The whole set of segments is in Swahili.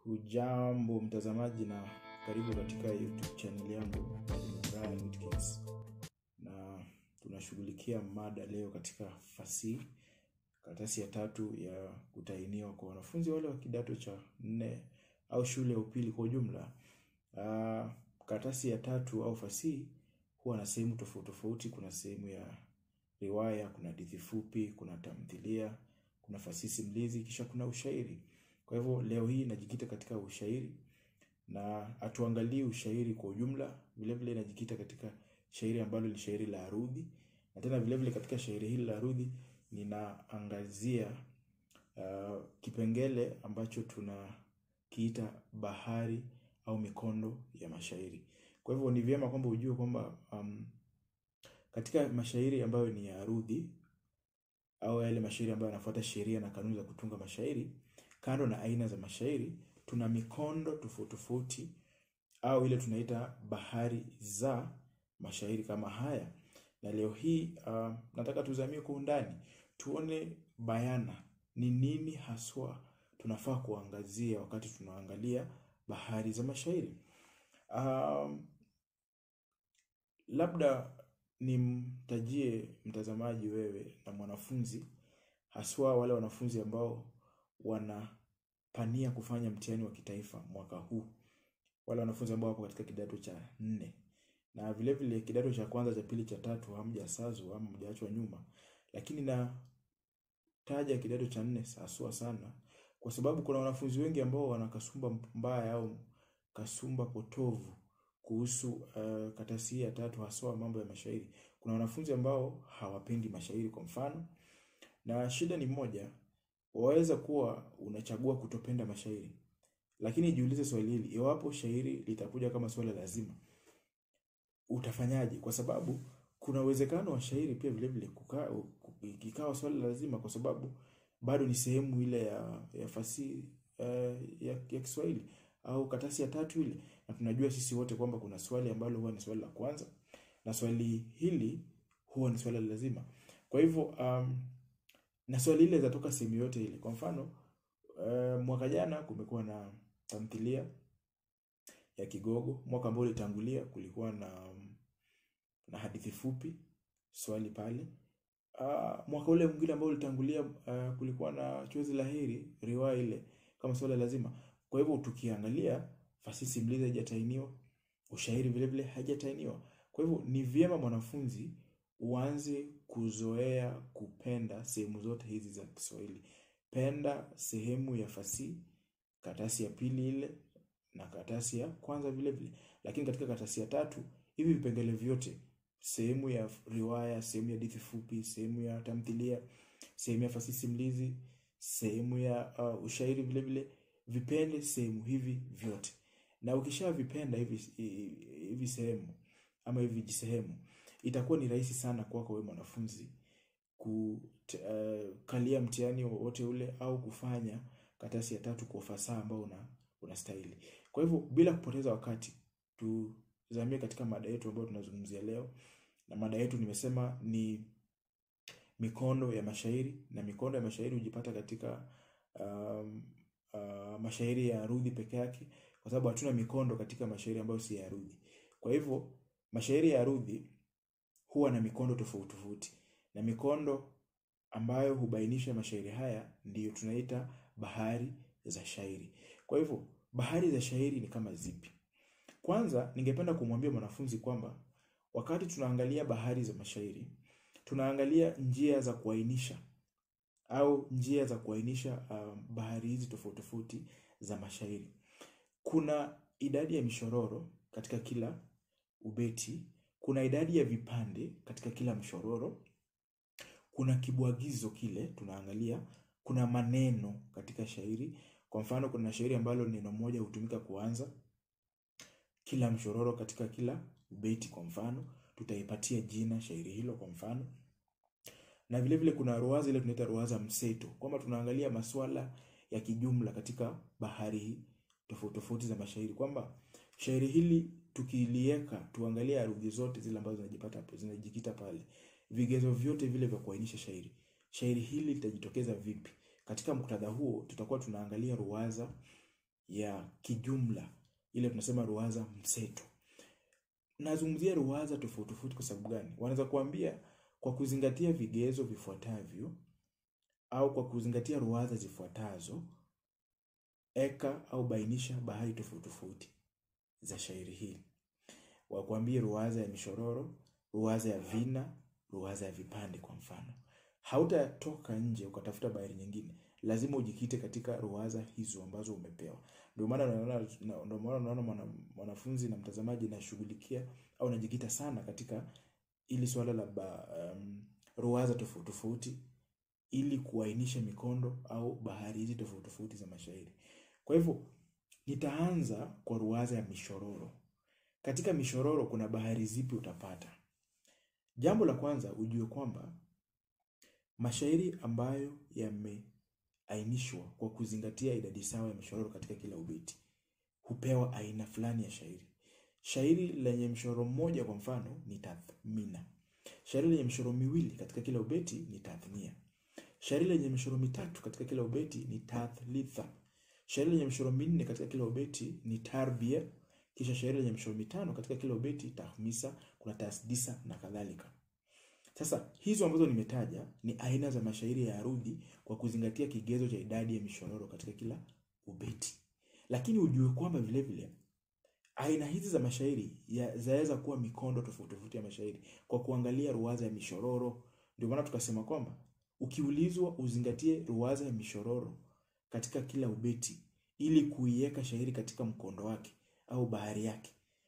Hujambo mtazamaji na karibu katika YouTube channel yangu Brian Whitkins, na tunashughulikia mada leo katika fasihi, karatasi ya tatu ya kutahiniwa kwa wanafunzi wale wa kidato cha nne au shule ya upili kwa ujumla. Uh, karatasi ya tatu au fasihi huwa na sehemu tofauti tofauti. Kuna sehemu ya riwaya, kuna hadithi fupi, kuna tamthilia, kuna fasihi simulizi, kisha kuna ushairi. Kwa hivyo leo hii najikita katika ushairi na hatuangalii ushairi kwa ujumla, vile vile najikita katika shairi ambalo ni shairi la arudhi, na tena vile vile katika shairi hili la arudhi ninaangazia uh, kipengele ambacho tunakiita bahari au mikondo ya mashairi. Kwa hivyo ni vyema kwamba ujue kwamba um, katika mashairi ambayo ni ya arudhi au yale mashairi ambayo yanafuata sheria na kanuni za kutunga mashairi, kando na aina za mashairi, tuna mikondo tofauti tofauti au ile tunaita bahari za mashairi kama haya. Na leo hii uh, nataka tuzamie kwa undani, tuone bayana ni nini haswa tunafaa kuangazia wakati tunaangalia bahari za mashairi. Um, labda nimtajie mtazamaji wewe na mwanafunzi, haswa wale wanafunzi ambao wanapania kufanya mtihani wa kitaifa mwaka huu, wale wanafunzi ambao wapo katika kidato cha nne na vile vile kidato cha kwanza, cha pili, cha tatu hamjasazwa ama mjaachwa nyuma, lakini nataja kidato cha nne haswa sana kwa sababu kuna wanafunzi wengi ambao wana kasumba mbaya au kasumba potovu kuhusu uh, karatasi ya tatu haswa mambo ya mashairi. Kuna wanafunzi ambao hawapendi mashairi kwa mfano, na shida ni moja, waweza kuwa unachagua kutopenda mashairi, lakini jiulize swali hili, iwapo shairi litakuja kama swala lazima, utafanyaje? Kwa sababu kuna uwezekano wa shairi pia vile vile kukaa ikawa swala lazima, kwa sababu bado ni sehemu ile ya, ya fasihi uh, ya, ya Kiswahili au karatasi ya tatu ile, na tunajua sisi wote kwamba kuna swali ambalo huwa ni swali la kwanza na swali hili huwa ni swali lazima. Kwa hivyo um, na swali ile zatoka sehemu yote ile. Kwa mfano uh, mwaka jana kumekuwa na tamthilia ya Kigogo. Mwaka ambao ulitangulia kulikuwa na na hadithi fupi, swali pale. Uh, mwaka ule mwingine ambao ulitangulia uh, kulikuwa na chozi la heri, riwaya ile kama swali lazima. Kwa hivyo tukiangalia fasihi simulizi haijatainiwa, ushairi vile vile haijatainiwa. Kwa hivyo ni vyema mwanafunzi uanze kuzoea kupenda sehemu zote hizi za Kiswahili. Penda sehemu ya fasihi, karatasi ya pili ile na karatasi ya kwanza vile vile. Lakini katika karatasi ya tatu hivi vipengele vyote, sehemu ya riwaya, sehemu ya hadithi fupi, sehemu ya tamthilia, sehemu ya fasihi simulizi, sehemu ya uh, ushairi vile vile vipende sehemu hivi vyote, na ukishavipenda hivi hivi sehemu ama hivi jisehemu, itakuwa ni rahisi sana kwako wewe mwanafunzi kukalia uh, mtihani wowote ule au kufanya karatasi ya tatu kwa ufasaha ambao una unastahili. Kwa hivyo bila kupoteza wakati, tuzamie katika mada yetu ambayo tunazungumzia leo, na mada yetu nimesema ni mikondo ya mashairi, na mikondo ya mashairi hujipata katika um, Uh, mashairi ya arudhi peke yake, kwa sababu hatuna mikondo katika mashairi ambayo si ya arudhi. Kwa hivyo mashairi ya arudhi huwa na mikondo tofauti tofauti, na mikondo ambayo hubainisha mashairi haya ndiyo tunaita bahari za shairi. Kwa hivyo bahari za shairi ni kama zipi? Kwanza ningependa kumwambia mwanafunzi kwamba wakati tunaangalia bahari za mashairi, tunaangalia njia za kuainisha au njia za kuainisha um, bahari hizi tofauti tofauti za mashairi. Kuna idadi ya mishororo katika kila ubeti, kuna idadi ya vipande katika kila mshororo, kuna kibwagizo kile tunaangalia, kuna maneno katika shairi. Kwa mfano, kuna shairi ambalo neno moja hutumika kuanza kila mshororo katika kila ubeti. Kwa mfano, tutaipatia jina shairi hilo kwa mfano na vile vile kuna ruwaza ile tunaita ruwaza mseto, kwamba tunaangalia masuala ya kijumla katika bahari tofauti tofauti za mashairi, kwamba shairi hili tukiliweka, tuangalie arudhi zote zile ambazo zinajipata hapo, zinajikita pale, vigezo vyote vile vya kuainisha shairi, shairi hili litajitokeza vipi katika muktadha huo. Tutakuwa tunaangalia ruwaza ya kijumla, ile tunasema ruwaza mseto. Nazungumzia ruwaza tofauti tofauti kwa sababu gani? Wanaweza kuambia kwa kuzingatia vigezo vifuatavyo au kwa kuzingatia ruwaza zifuatazo, eka au bainisha bahari tofauti tofauti za shairi hili. Wakwambie ruwaza ya mishororo, ruwaza ya vina, ruwaza ya vipande kwa mfano. Hautatoka nje ukatafuta bahari nyingine, lazima ujikite katika ruwaza hizo ambazo umepewa. Ndio maana unaona ndio maana unaona mwana, mwanafunzi na mtazamaji nashughulikia au najikita sana katika ili swala la ba, um, ruwaza tofauti tofauti ili kuainisha mikondo au bahari hizi tofauti tofauti za mashairi. Kwa hivyo nitaanza kwa ruwaza ya mishororo. Katika mishororo kuna bahari zipi utapata? Jambo la kwanza ujue kwamba mashairi ambayo yameainishwa kwa kuzingatia idadi sawa ya mishororo katika kila ubeti hupewa aina fulani ya shairi. Shairi lenye mshororo mmoja kwa mfano ni tathmina. Shairi lenye mishororo miwili katika kila ubeti ni tathnia. Shairi lenye mishororo mitatu katika kila ubeti ni tathlitha. Shairi lenye mishororo minne katika kila ubeti ni tarbia. Kisha shairi lenye mishororo mitano katika kila ubeti tahmisa, kuna tasdisa na kadhalika. Sasa hizo ambazo nimetaja ni aina za mashairi ya arudhi kwa kuzingatia kigezo cha idadi ya mishororo katika kila ubeti. Lakini ujue kwamba vile vile aina hizi za mashairi zaweza kuwa mikondo tofauti tofauti ya mashairi kwa kuangalia ruwaza ya mishororo. Ndio maana tukasema kwamba ukiulizwa uzingatie ruwaza ya mishororo katika kila ubeti ili kuiweka shairi katika mkondo wake au bahari yake.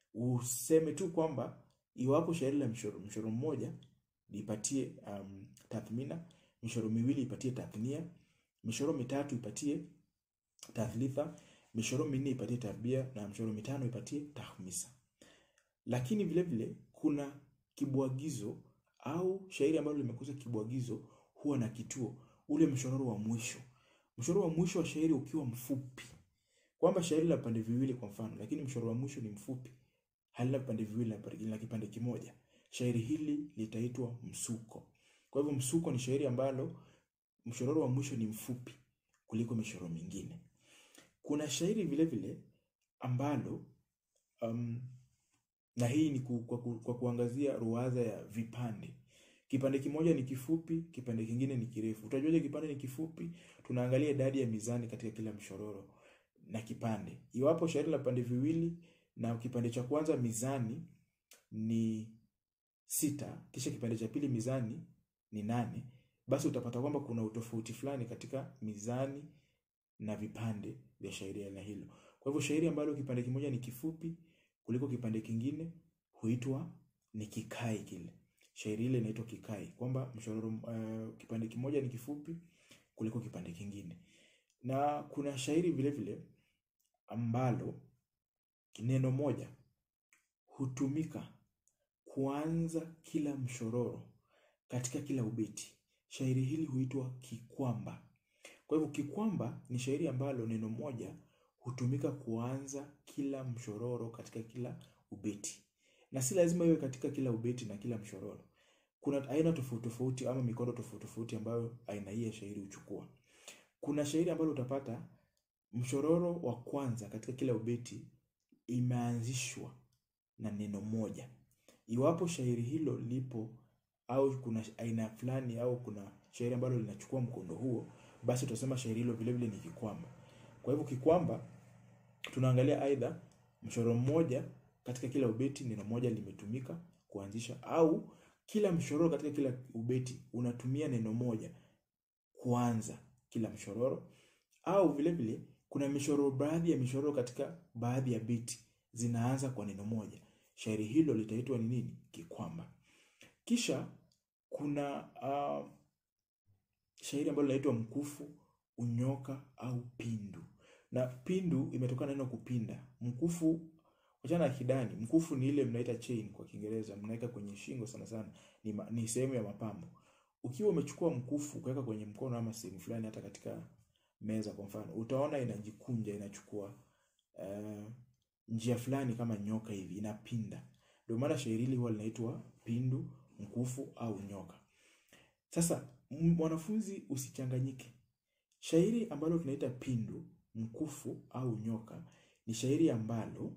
Useme tu kwamba iwapo shairi la mshororo mshororo mmoja lipatie um, tathmina, mishororo miwili ipatie tathnia, mishororo mitatu ipatie tathlitha, mishororo minne ipatie tarbia na mishororo mitano ipatie tahmisa. Lakini vile vile kuna kibwagizo au shairi ambalo limekosa kibwagizo huwa na kituo, ule mshororo wa mwisho. Mshororo wa mwisho wa shairi ukiwa mfupi, kwamba shairi la pande viwili kwa mfano, lakini mshororo wa mwisho ni mfupi, halina vipande viwili na kipande kimoja, shairi hili litaitwa msuko. Kwa hivyo msuko ni shairi ambalo mshororo wa mwisho ni mfupi kuliko mishororo mingine. Kuna shairi vile vile ambalo um, na hii ni ku, kwa, ku, kwa kuangazia ruwaza ya vipande. Kipande kimoja ni kifupi, kipande kingine ni kirefu. Utajuaje kipande ni kifupi? Tunaangalia idadi ya mizani katika kila mshororo na kipande. Iwapo shairi la pande viwili na kipande cha kwanza mizani ni sita, kisha kipande cha pili mizani ni nane, basi utapata kwamba kuna utofauti fulani katika mizani na vipande vya shairi aina hilo. Kwa hivyo shairi ambalo kipande kimoja ni kifupi kuliko kipande kingine huitwa ni kikai kile. Shairi ile inaitwa kikai, kwamba mshororo uh, kipande kimoja ni kifupi kuliko kipande kingine. Na kuna shairi vile vile ambalo neno moja hutumika kuanza kila mshororo katika kila ubeti. Shairi hili huitwa kikwamba. Kwa hivyo kikwamba ni shairi ambalo neno moja hutumika kuanza kila mshororo katika kila ubeti, na si lazima iwe katika kila ubeti na kila mshororo. Kuna aina tofauti tofauti ama mikondo tofauti tofauti ambayo aina hii ya shairi huchukua. Kuna shairi ambalo utapata mshororo wa kwanza katika kila ubeti imeanzishwa na neno moja. Iwapo shairi hilo lipo au kuna aina fulani au kuna shairi ambalo linachukua mkondo huo, basi tutasema shairi hilo vile vile ni kikwamba. Kwa hivyo kikwamba tunaangalia aidha mshororo mmoja katika kila ubeti neno moja limetumika kuanzisha, au kila mshororo katika kila ubeti unatumia neno moja kuanza kila mshororo, au vile vile kuna mishororo, baadhi ya mishororo katika baadhi ya beti zinaanza kwa neno moja. Shairi hilo litaitwa ni nini? Kikwamba. Kisha kuna uh, shairi ambalo linaitwa mkufu, unyoka au pindu. Na pindu imetokana neno kupinda. Mkufu wachana na kidani. Mkufu ni ile mnaita chain kwa Kiingereza, mnaweka kwenye shingo sana sana, ni, ma, ni sehemu ya mapambo. Ukiwa umechukua mkufu kuweka kwenye mkono ama sehemu fulani, hata katika meza kwa mfano, utaona inajikunja, inachukua uh, njia fulani kama nyoka hivi, inapinda. Ndio maana shairi hili huwa linaitwa pindu, mkufu au nyoka. Sasa mwanafunzi, usichanganyike. Shairi ambalo tunaita pindu mkufu au nyoka ni shairi ambalo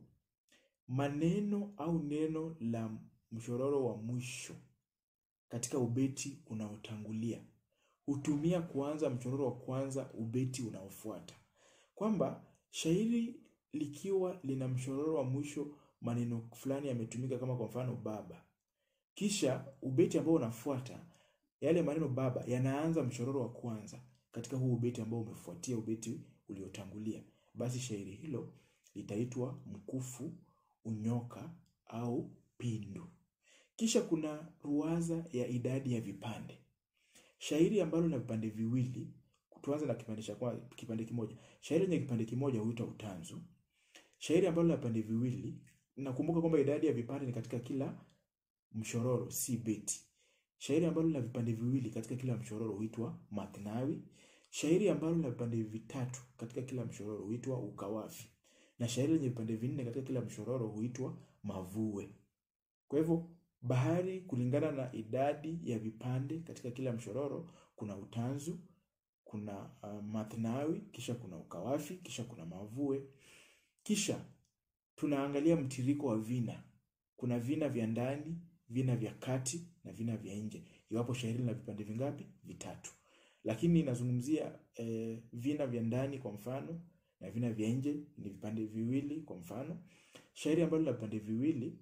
maneno au neno la mshororo wa mwisho katika ubeti unaotangulia hutumia kuanza mshororo wa kwanza ubeti unaofuata, kwamba shairi likiwa lina mshororo wa mwisho maneno fulani yametumika, kama kwa mfano baba, kisha ubeti ambao unafuata yale maneno baba yanaanza mshororo wa kwanza katika huu ubeti ambao umefuatia ubeti uliotangulia, basi shairi hilo litaitwa mkufu, unyoka au pindu. Kisha kuna ruwaza ya idadi ya vipande. Shairi ambalo lina vipande viwili, tuanze na kipande cha kwanza, kipande kimoja. Shairi lenye kipande kimoja huitwa utanzu. Shairi ambalo lina vipande viwili, nakumbuka kwamba idadi ya vipande ni katika kila mshororo, si beti. Shairi ambalo lina vipande viwili katika kila mshororo huitwa mathnawi. Shairi ambalo lina vipande vitatu katika kila mshororo huitwa ukawafi, na shairi lenye vipande vinne katika kila mshororo huitwa mavue. Kwa hivyo bahari, kulingana na idadi ya vipande katika kila mshororo, kuna utanzu, kuna uh, mathnawi, kisha kuna ukawafi, kisha kuna mavue. Kisha tunaangalia mtiriko wa vina. Kuna vina vya ndani, vina vya kati na vina vya nje, iwapo shairi lina vipande vingapi? Vitatu. Lakini inazungumzia eh, vina vya ndani kwa mfano na vina vya nje ni vipande viwili. Kwa mfano, shairi ambalo lina vipande viwili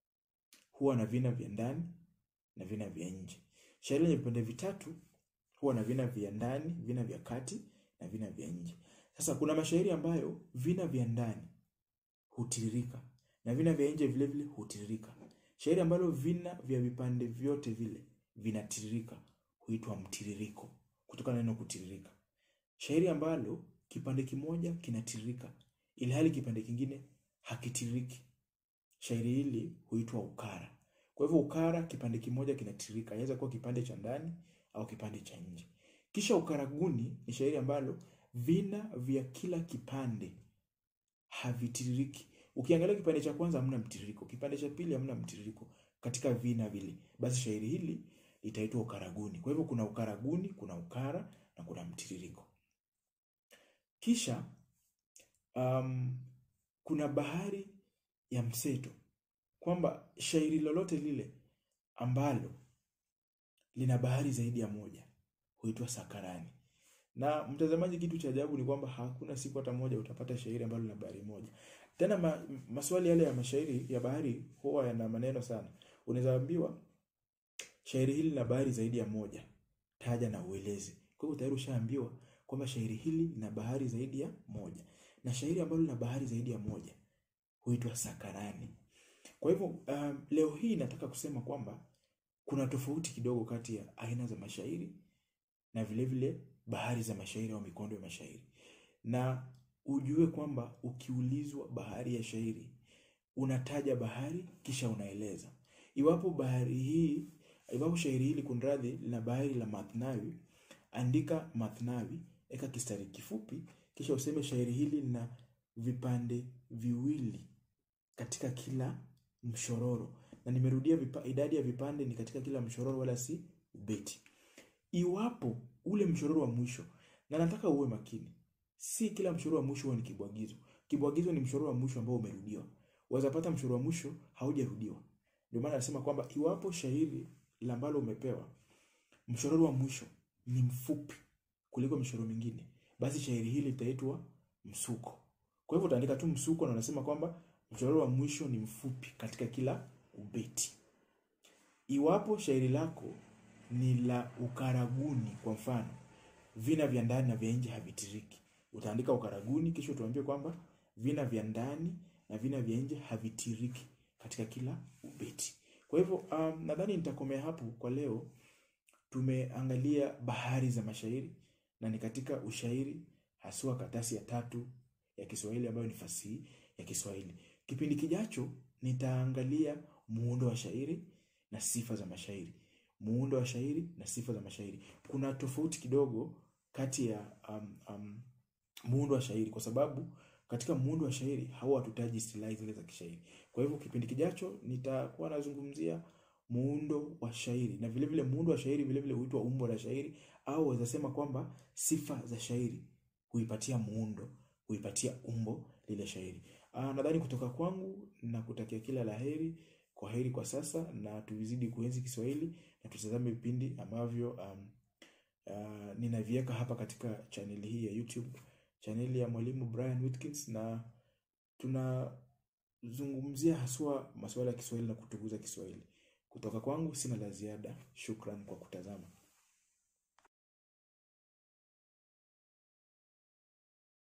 huwa na vina vya ndani na vina vya nje. Shairi lenye vipande vitatu huwa na vina vya ndani, vina vya kati na vina vya nje. Sasa kuna mashairi ambayo vina vya ndani hutiririka na vina vya nje vile vile hutiririka. Shairi ambalo vina vya vipande vyote vile vinatiririka huitwa mtiririko, kutokana na neno kutiririka. Shairi ambalo kipande kimoja kinatiririka ilhali kipande kingine hakitiririki, shairi hili huitwa ukara. Kwa hivyo ukara, kipande kimoja kinatiririka, inaweza kuwa kipande cha ndani au kipande cha nje. Kisha ukaraguni ni shairi ambalo vina vya kila kipande havitiririki. Ukiangalia kipande cha kwanza hamna mtiririko, kipande cha pili hamna mtiririko katika vina vile, basi shairi hili litaitwa ukaraguni. Kwa hivyo kuna ukaraguni, kuna ukara na kuna mtiririko. Kisha um, kuna bahari ya mseto, kwamba shairi lolote lile ambalo lina bahari zaidi ya moja huitwa sakarani. Na mtazamaji, kitu cha ajabu ni kwamba hakuna siku hata moja utapata shairi ambalo lina bahari moja. Tena ma, maswali yale ya mashairi ya bahari huwa yana maneno sana. Unaweza ambiwa shairi hili lina bahari zaidi ya moja, taja na ueleze. Kwa hivyo tayari ushaambiwa kwamba shairi hili lina bahari zaidi ya moja, na shairi ambalo lina bahari zaidi ya moja huitwa sakarani. Kwa hivyo um, leo hii nataka kusema kwamba kuna tofauti kidogo kati ya aina za mashairi na vile vile bahari za mashairi au mikondo ya mashairi, na ujue kwamba ukiulizwa bahari ya shairi unataja bahari kisha unaeleza. Iwapo bahari hii, iwapo shairi hili kunradhi, lina bahari la mathnawi, andika mathnawi, eka kistari kifupi, kisha useme shairi hili lina vipande viwili katika kila mshororo, na nimerudia vipa, idadi ya vipande ni katika kila mshororo, wala si ubeti. Iwapo ule mshororo wa mwisho, na nataka uwe makini, si kila mshororo wa mwisho huwa ni kibwagizo. Kibwagizo ni mshororo wa mwisho ambao umerudiwa. Waweza pata mshororo wa mwisho haujarudiwa. Ndio maana nasema kwamba iwapo shairi la ambalo umepewa mshororo wa mwisho ni mfupi kuliko mishororo mingine, basi shairi hili litaitwa msuko. Kwa hivyo utaandika tu msuko na unasema kwamba mshororo wa mwisho ni mfupi katika kila ubeti. Iwapo shairi lako ni la ukaraguni, kwa mfano vina vya ndani na vya nje havitiriki, utaandika ukaraguni, kisha utuambie kwamba vina vya ndani na vina vya nje havitiriki katika kila ubeti. Kwa hivyo um, nadhani nitakomea hapo kwa leo. Tumeangalia bahari za mashairi na ni katika ushairi haswa katasi ya tatu ya Kiswahili ambayo ni fasihi ya Kiswahili. Kipindi kijacho nitaangalia muundo wa shairi na sifa za mashairi. Muundo wa shairi na sifa za mashairi. Kuna tofauti kidogo kati ya um, um, muundo wa shairi kwa sababu katika muundo wa shairi hawa hatutaji istilahi zile za kishairi. Kwa hivyo kipindi kijacho nitakuwa nazungumzia muundo wa shairi na vile vile muundo wa shairi vile vile huitwa umbo la shairi au waweza sema kwamba sifa za shairi huipatia muundo, kuipatia umbo lile shairi. Ah, nadhani kutoka kwangu na kutakia kila laheri. Kwa heri kwa sasa na tuzidi kuenzi Kiswahili na tutazame vipindi ambavyo um, uh, ninaviweka hapa katika chaneli hii ya YouTube, chaneli ya Mwalimu Brian Whitkins, na tunazungumzia haswa masuala ya Kiswahili na kutukuza Kiswahili. Kutoka kwangu sina la ziada. Shukran kwa kutazama.